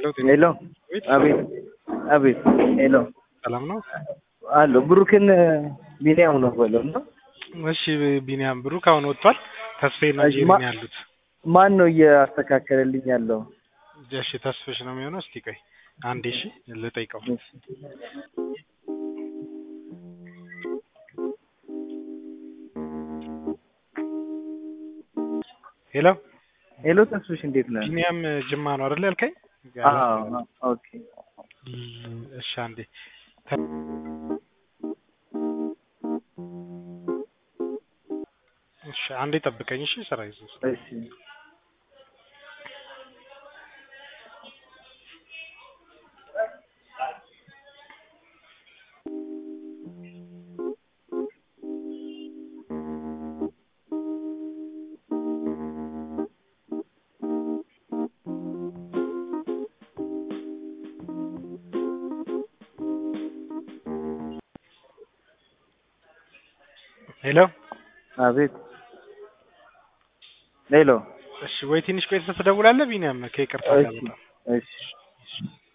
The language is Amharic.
ሄሎ አቤት አቤት ሄሎ ሰላም ነው አሎ ብሩክን ቢኒያም ነው በለው እና እሺ ቢኒያም ብሩክ አሁን ወጥቷል ተስፋዬና እሺ፣ ጄሪ ማ- ነው ያሉት ማን ነው እያስተካከለልኝ ያለው? እሺ ተስፍሽ ነው የሚሆነው እስቲ ቆይ አንዴ እሺ ልጠይቀው ሄሎ ሄሎ ተስፍሽ እንዴት ነህ? ቢኒያም ጅማ ነው አይደል ያልከኝ አዎ ኦኬ እሺ አንዴ እሺ አንዴ ጠብቀኝ እሺ ስራ ይዞ እሺ ሄሎ አቤት ሄሎ እሺ ወይ ትንሽ ቆይተህ ትደውላለህ ቢኒያም ከይቅርታ ጋር እሺ በጣም እሺ